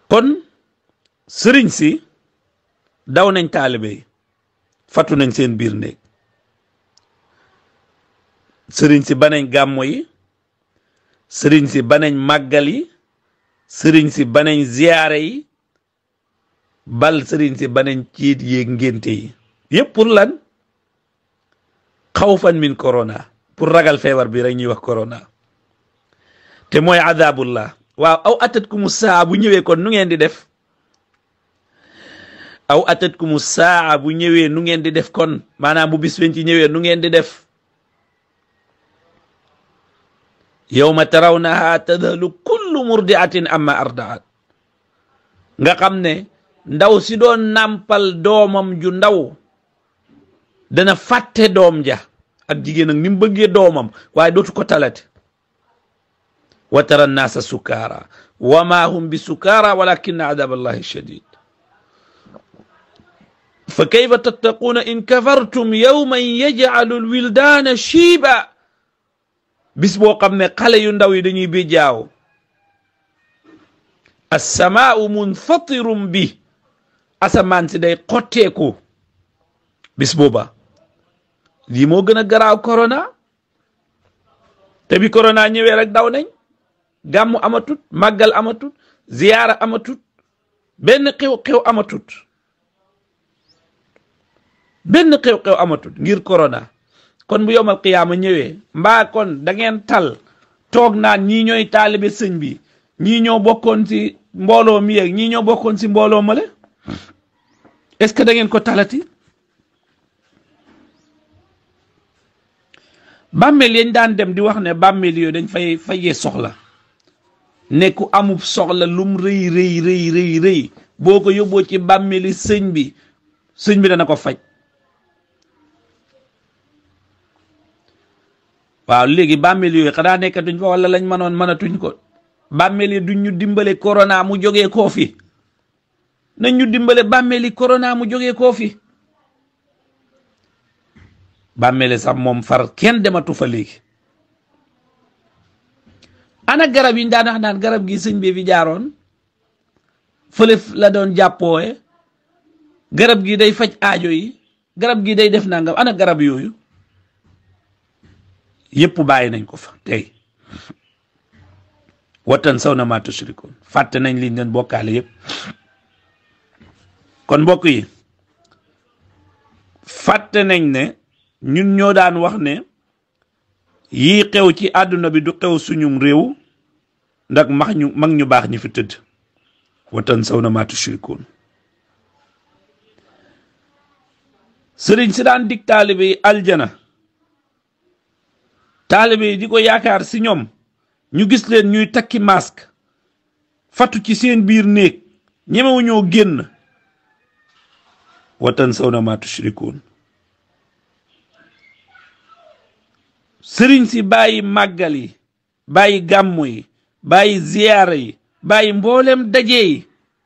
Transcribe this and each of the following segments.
kon sëriñ si daw nañ taalibe yi fatu nañ seen biir néeg sëriñ si banañ gàmmo yi sëriñ si banañ màggal yi sëriñ si banañ ziyaare yi bal sëriñ si banañ ciit yéeg ngénte yi yépp pour lan xawfan min corona pour ragal feebar bi rek ñuy wax corona te mooy adabullah waaw aw atat ku mu saa bu ñëwee kon nu ngeen di def aw atat ku mu saa bu ñëwee nu ngeen di def kon maanaam bu bis fen ci ñëwee nu ngeen di def yawma tarawnaha tadhalu kullu murdiatin amma ardaat nga xam ne ndaw si doon nàmpal doomam ju ndaw dana fàtte doom ja ak jigéen ak ni mu bëggee doomam waaye dootu ko talate wa tara nnaasa sukaara wa ma hum bi sukaara walakinna adab allahi shadid fa kayfa tattaquuna in kafartum yawman yajcalu alwildaana shiiba bis boo xam ne xale yu ndaw yi dañuy bi jaaw assamaau munfatirum bi asamaan si day xotteeku bis booba lii moo gën a garaaw corona te bi corona ñëwee rek daw nañ gàmmu amatut màggal amatut ziyaara amatut benn xew-xew amatut benn xew-xew amatut ngir corona kon bu yomal qiyaama ñëwee mbaa kon da ngeen tal toog naan ñii ñooy taalibe sëñ bi ñii ñoo bokkoon ci mbooloo mi yeeg ñii ñoo bokkoon ci mbooloo male est-ce que da ngeen ko talati bàmmeel yañ daan dem di wax ne bàmmeel yooyu dañ fay fayee soxla ne ku amub soxla lum rëy rëy rëy rëy rëy boo ko yóbboo ci bàmmeeli sëñ bi sëñ bi dana ko faj waaw léegi bàmmeel yooyu xanaa nekkatuñ fa wala lañ mënoon mënatuñ ko bàmmeel yi duñ ñu dimbale corona mu jógee koo fi nañ ñu dimbale bàmmeeli corona mu jógee koo fi bàmmeeli sax moom far kenn dematu fa léegi ana garab yi ñu daan wax naan garab gi sëñ bi fi jaaroon fële la doon jàppoowe garab gi day faj aajo yi garab gi day def nangam ana garab yooyu yépp bàyyi nañ ko fa tey watan saw na maa tushrikoon fàtte nañ liñ leen bokkaale yépp kon mbokk yi fàtte nañ ne ñun ñoo daan wax ne yii xew ci àdduna bi du xew suñum réew ndax max ñu mag ñu baax ñi fi tëdd watan saw na maa tushrikoon sëriñ si daan dig taalibe yi aljana taalibe yi di ko yaakaar si ñoom ñu gis leen ñuy takki masque fatu ci seen biir néeg ñemewu ñoo génn watan saw na maa tushrikoon sëriñ si bàyyi màggal yi bàyyi gàmmu yi bàyyi ziyaara yi bàyyi mboolem daje yi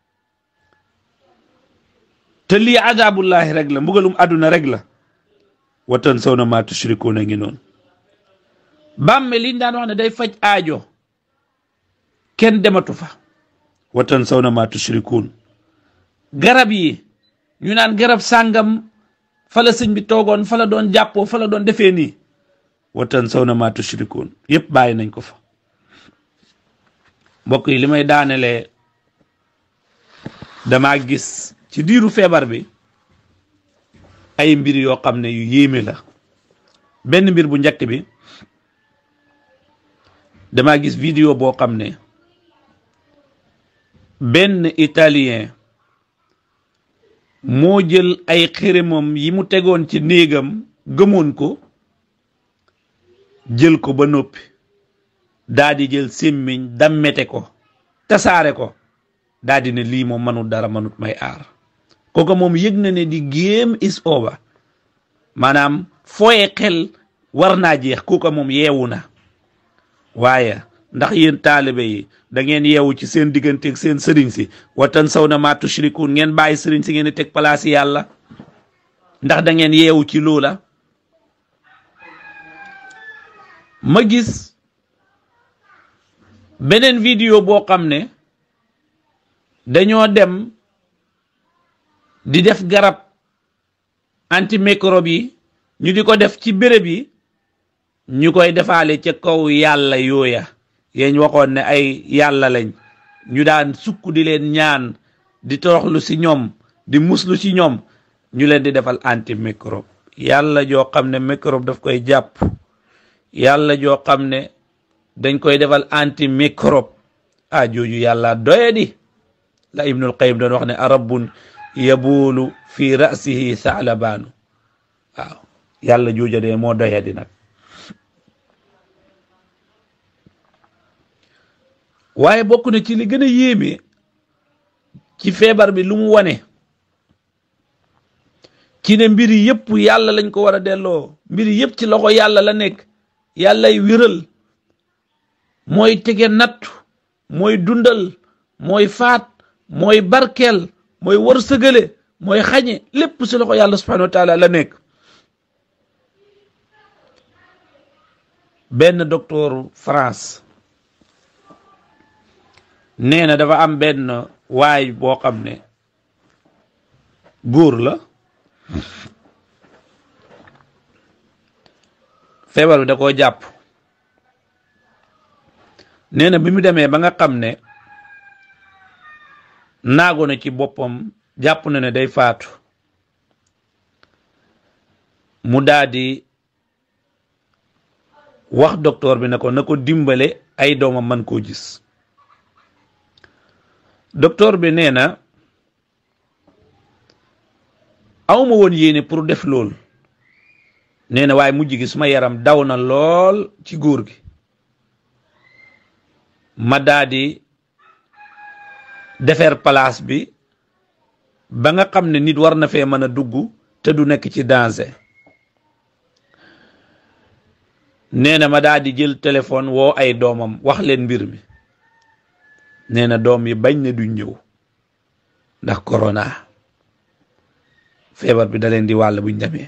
te lii adabullahi rek la mbugalum àdduna rek la watan saw na maa tushrikoon a ngi noonu bàmme liñ daan wax ne day faj aajo kenn dematu fa watan saw na maa tushrikuun garab yi ñu naan garab sàngam fa la sëñ bi toogoon fa la doon jàppoo fa la doon defee nii watan saw na maa tushrikuun yépp bàyyi nañ ko fa mbokk yi li may daanelee damaa gis ci diiru feebar bi ay mbir yoo xam ne yu yéeme la benn mbir bu njëkk bi dama gis vidéo boo xam ne benn italien moo jël ay xërëmam yi mu tegoon ci néegam gëmoon ko jël ko ba noppi daa di jël sémmiñ dammete ko tasaare ko daa di ne lii moom manut dara manut may aar kooku moom yëg na ne di game is over maanaam fooye xel war naa jeex kooku moom yeewu na waaye ndax yéen taalibe yi da ngeen yeewu ci seen digganteeg seen sëriñ si watan saw na maa tushrikuun ngeen bàyyi sëriñ si ngeen di teg palaas yàlla ndax da ngeen yeewu ci loola ma gis beneen vidéo boo xam ne dañoo dem di def garab antimicrobe yi ñu di ko def ci béréb yi ñu koy defaale ca kaw yàlla yooya yeñ waxoon ne ay yàlla lañ ñu daan sukk di leen ñaan di toroxlu ci ñoom di muslu ci ñoom ñu leen di defal antimicrobe yàlla joo xam ne microbe daf koy jàpp yàlla joo xam ne dañ koy defal antimicrobe ah jooju yàlla doye di la ibnul qayim doon wax ne arabun yabuulu fi rasihi saalabaanu waaw yàlla jooja de moo doye di nag waaye bokk na ci li gën a yéeme ci feebar bi lu mu wane ci ne mbiri yëpp yàlla lañ ko war a delloo mbiri yëpp ci loxo yàlla la nekk yàllay wéral mooy tege nattu mooy dundal mooy faat mooy barkeel mooy wërsëgale mooy xañe lépp ci loxo yàlla subhanahu wa taala la nekk benn docteur France nee na dafa am benn waay boo xam ne góor la feebar bi da koo jàpp nee na bi mu demee ba nga xam ne naago na ci boppam jàpp na ne day faatu mu daldi wax docteur bi ne ko na ko dimbale ay doomam man koo gis docteur bi nee na awma woon yéene pour def lool nee na waaye mujj gi suma yaram daw na lool ci góor gi ma daadi defar place bi ba nga xam ne nit war na fee mën a dugg te du nekk ci danger nee na ma daadi jël téléphone woo ay doomam wax leen mbir mi nee na doom yi bañ ne du ñëw ndax corona feebar bi da leen di wàll buñ demee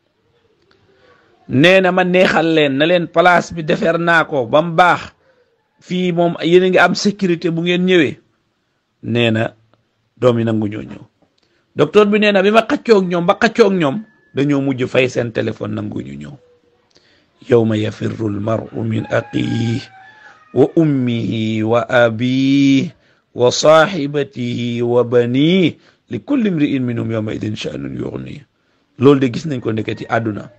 nee na ma neexal leen na leen place bi defar naa ko ba mu baax fii moom yéen a ngi am sécurité bu ngeen ñëwee nee na doom yi nangu ñoo ñëw docteur bi nee na bi ma xaccoog ñoom ba xaccoog ñoom dañoo mujj fay seen téléphone nangu ñu ñëw yawma yafirru almaru min aqiih wa ummihi wa abiih wa saaxibatihi wa baniih li kulli imri'in minhum yawma idin sha'nun yughniih loolu de gis nañ ko ndeke ci àdduna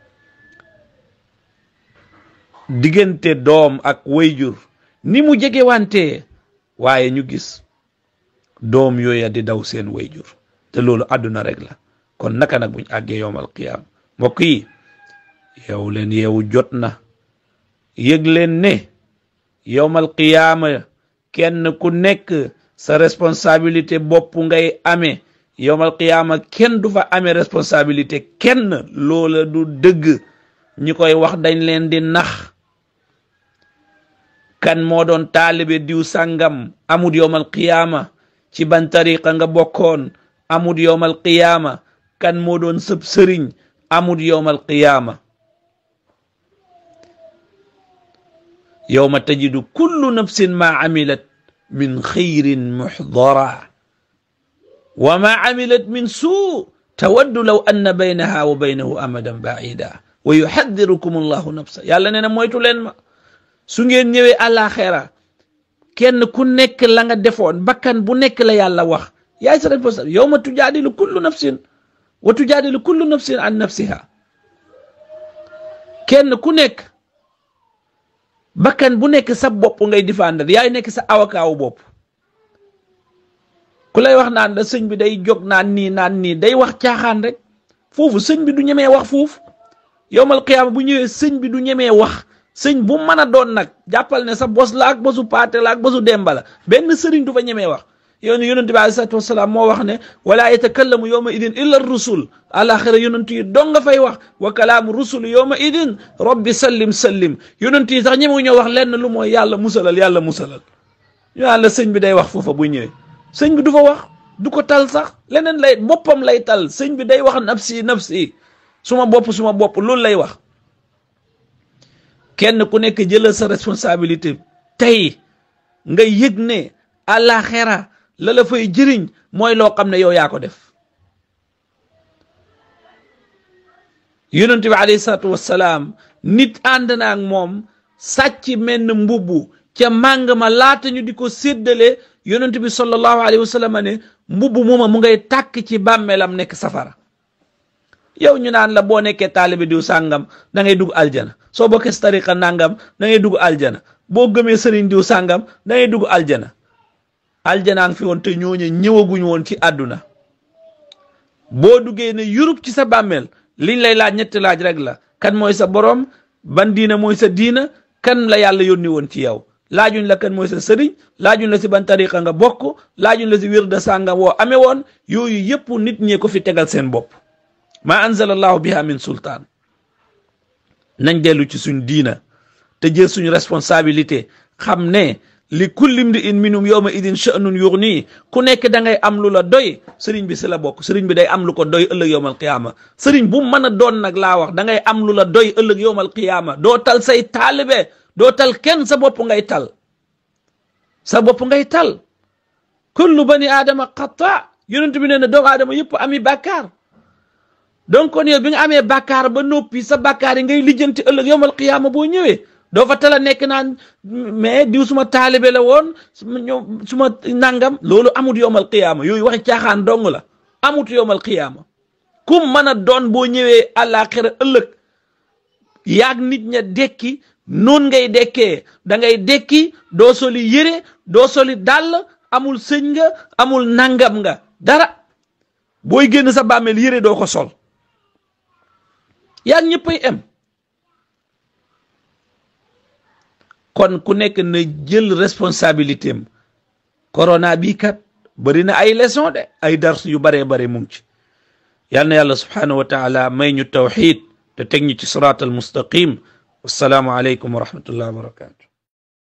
diggante doom ak wayjur ni mu jege wante waaye ñu gis doom yooya di daw seen wayjur te loolu àdduna rek la kon naka nag buñ àggee yowmal qiyaam mbokk yi yow leen yow jot na yëg leen ne yowmal qiyaama kenn ku nekk sa responsabilité bopp ngay amee yowmal qiyaama kenn du fa amee responsabilité kenn loola du dëgg ñi koy wax dañ leen di nax kan moo doon taalibe diw sàngam amut yowmal qiyaama ci ban tariqa nga bokkoon amut yowmal qiyaama kan moo doon sëb sëriñ amut yowmal qiyaama yowma tajidu kullu nafsin ma amilat min xayrin muxdara wa ma amilat min suu tawaddu law anna baynaha wa baynahu amadan baida wa yuxadirukum allahu nafsa yàlla nee na moytu leen ma su ngeen ñëwee àllaaxira kenn ku nekk la nga defoon bakkan bu nekk la yàlla wax yaay sa responsable yowma tujaadilu kullu nafsin wa tujaadilu kullu nafsin an nafsiha kenn ku nekk bakkan bu nekk sa bopp ngay défendre yaay nekk sa avocat wu bopp ku lay wax naan la sëñ bi day jóg naan nii naan nii day wax caaxaan rek foofu sëñ bi du ñemee wax foofu yowmal qiyaama bu ñëwee sëñ bi du ñemee wax sëñ bu mën a doon nag jàppal ne sa bos la ak bosu paate la ak bosu demba la benn sëriñ du fa ñemee wax yow ne yonente bi alei salatu wasalaam moo wax ne wala yatakallamu yowma idin illa rusul alaxira yonent yi dong nga fay wax wa kalaamu rusul yowma idin rabbi sallim sallim yonent yi sax ñemewu ñoo wax lenn lu mooy yàlla musalal yàlla musalal ñu naan la sëñ bi day wax foofa bu ñëwee sëñ bi du fa wax du ko tal sax leneen lay boppam lay tal sëñ bi day wax nafsi nafsi suma bopp suma bopp loolu lay wax kenn ku nekk jëlal sa responsabilité tey nga yëg ne alaxira la la fay jëriñ mooy loo xam ne yow yaa ko def yonent bi alayhi salaatu wassalaam nit ànd na ak moom sàcc menn mbubbu ca màng ma laata ñu di ko séddale yonent bi sallallahu alayhi wa sallam ne mbubbu mooma mu ngay tàkk ci bàmmeelam nekk safara yow ñu naan la boo nekkee taalibe diw sàngam da ngay dugg aljana soo bokkee si tariqa nangam da ngay dugg aljana boo gëmee sëriñ diw sàngam da ngay dugg aljana aljanaa ngi fi woon te ñooñu ñëwaguñ woon ci àdduna boo duggee ne Europe ci sa bàmmeel liñ lay laaj ñetti laaj rek la kan mooy sa borom ban diina mooy sa diina kan la yàlla yónni woon ci yow laajuñ la kan mooy sa sëriñ laajuñ la si ban tariqa nga bokk laajuñ la si wirda sàngam woo amee woon yooyu yëpp nit ñee ko fi tegal seen bopp ma anzala allahu biha min sultaan nañ dellu ci suñ diina te jël suñ responsabilité xam ne li kulli mri'in minhum yawma idin sha'nun yughni ku nekk da ngay am lu la doy sëriñ bi si la bokk sëriñ bi day am lu ko doy ëllëg yowmal qiyaama sëriñ bu mën a doon nag laa wax da ngay am lu la doy ëllëg yowmal qiyaama doo tal say taalibe doo tal kenn sa bopp ngay tal sa bopp ngay tal kullu bani aadama xata yonent bi nee na doomu aadama yëpp ami bàkkaar donc kon yow bi nga amee bàkkaar ba noppi sa bàkkaar yi ngay lijjanti ëllëg yowmal qiyaama boo ñëwee doo fa tala nekk naan mais diw suma taalibe la woon suma nangam loolu amut yowmal qiyaama yooyu waxi caaxaan dong la amut yowmal qiyaama kum mën a doon boo ñëwee àllaaxira ëllëg yaag nit ña dekki noon ngay dekkee da ngay dekki doo soli yére doo soli dàll amul sëñ nga amul nangam nga dara booy génn sa bàmmeel yére doo ko sol yaag ñëppay em kon ku nekk na jël responsabilité am corona bii kat bëri na ay leçon de ay dars yu baree bare mu ngi ci yal na yàlla subhanahu wa taala may ñu tawxid te teg ñu ci siraat al mustaqim wassalaamu aleykum wa rahmatullahi wa barakatu